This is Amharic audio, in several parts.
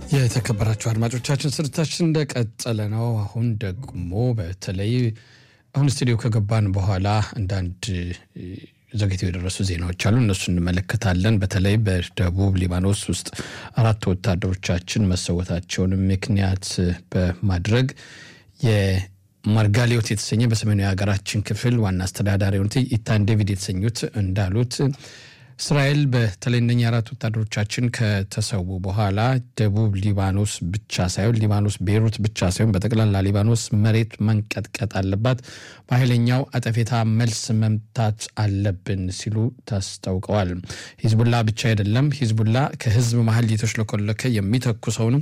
የተከበራችሁ አድማጮቻችን ስርታችን እንደቀጠለ ነው። አሁን ደግሞ በተለይ አሁን ስቱዲዮ ከገባን በኋላ አንዳንድ ዘግይተው የደረሱ ዜናዎች አሉ። እነሱ እንመለከታለን። በተለይ በደቡብ ሊባኖስ ውስጥ አራት ወታደሮቻችን መሰወታቸውን ምክንያት በማድረግ የማርጋሊዮት የተሰኘ በሰሜኑ የሀገራችን ክፍል ዋና አስተዳዳሪ የሆኑት ኢታን ዴቪድ የተሰኙት እንዳሉት እስራኤል በተለይ እነኛ አራት ወታደሮቻችን ከተሰዉ በኋላ ደቡብ ሊባኖስ ብቻ ሳይሆን ሊባኖስ ቤይሩት ብቻ ሳይሆን በጠቅላላ ሊባኖስ መሬት መንቀጥቀጥ አለባት፣ በኃይለኛው አጠፌታ መልስ መምታት አለብን ሲሉ ታስታውቀዋል። ሂዝቡላ ብቻ አይደለም፣ ሂዝቡላ ከህዝብ መሀል እየተሽለኮለከ የሚተኩሰውንም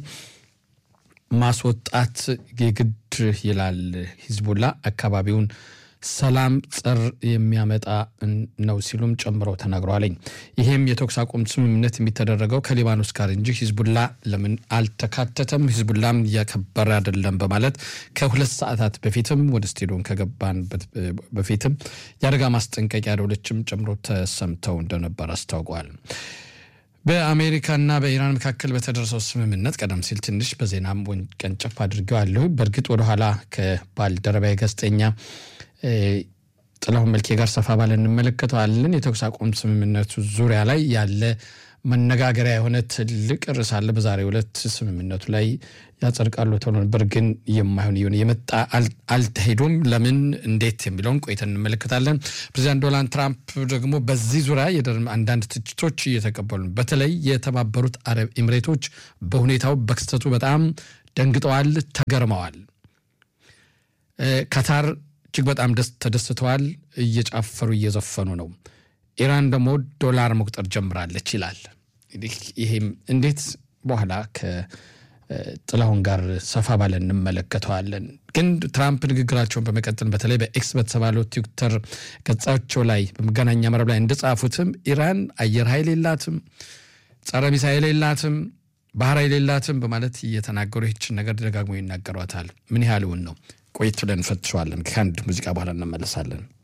ማስወጣት የግድ ይላል። ሂዝቡላ አካባቢውን ሰላም ጸር የሚያመጣ ነው ሲሉም ጨምረው ተናግረዋለኝ። ይሄም የተኩስ አቁም ስምምነት የሚተደረገው ከሊባኖስ ጋር እንጂ ሂዝቡላ ለምን አልተካተተም? ሂዝቡላም እያከበረ አይደለም በማለት ከሁለት ሰዓታት በፊትም ወደ ስቴዲዮን ከገባን በፊትም የአደጋ ማስጠንቀቂያ ደወሎችም ጨምሮ ተሰምተው እንደነበር አስታውቀዋል። በአሜሪካና በኢራን መካከል በተደረሰው ስምምነት ቀደም ሲል ትንሽ በዜናም ቀንጨፍ አድርገዋለሁ። በእርግጥ ወደኋላ ከባልደረባዊ ጋዜጠኛ ጥላሁን መልኬ ጋር ሰፋ ባለ እንመለከተዋለን። የተኩስ አቁም ስምምነቱ ዙሪያ ላይ ያለ መነጋገሪያ የሆነ ትልቅ ርዕስ አለ። በዛሬው ዕለት ስምምነቱ ላይ ያጸድቃሉ ተብሎ ነበር፣ ግን የማይሆን እየሆነ የመጣ አልተሄዱም። ለምን እንዴት የሚለውን ቆይተን እንመለከታለን። ፕሬዚዳንት ዶናልድ ትራምፕ ደግሞ በዚህ ዙሪያ አንዳንድ ትችቶች እየተቀበሉ በተለይ የተባበሩት አረብ ኤምሬቶች በሁኔታው በክስተቱ በጣም ደንግጠዋል፣ ተገርመዋል። ካታር እጅግ በጣም ደስ ተደስተዋል። እየጫፈሩ እየዘፈኑ ነው። ኢራን ደግሞ ዶላር መቁጠር ጀምራለች ይላል። እንግዲህ ይሄም እንዴት በኋላ ከጥላሁን ጋር ሰፋ ባለ እንመለከተዋለን። ግን ትራምፕ ንግግራቸውን በመቀጠል በተለይ በኤክስ በተባለው ትዊተር ገጻቸው ላይ በመገናኛ መረብ ላይ እንደጻፉትም ኢራን አየር ኃይል የላትም፣ ጸረ ሚሳኤል የላትም፣ ባህር ኃይል የላትም በማለት እየተናገሩ ይችን ነገር ደጋግሞ ይናገሯታል። ምን ያህል እውን ነው? ቆየት ብለን እንፈትሸዋለን። ከአንድ ሙዚቃ በኋላ እንመለሳለን።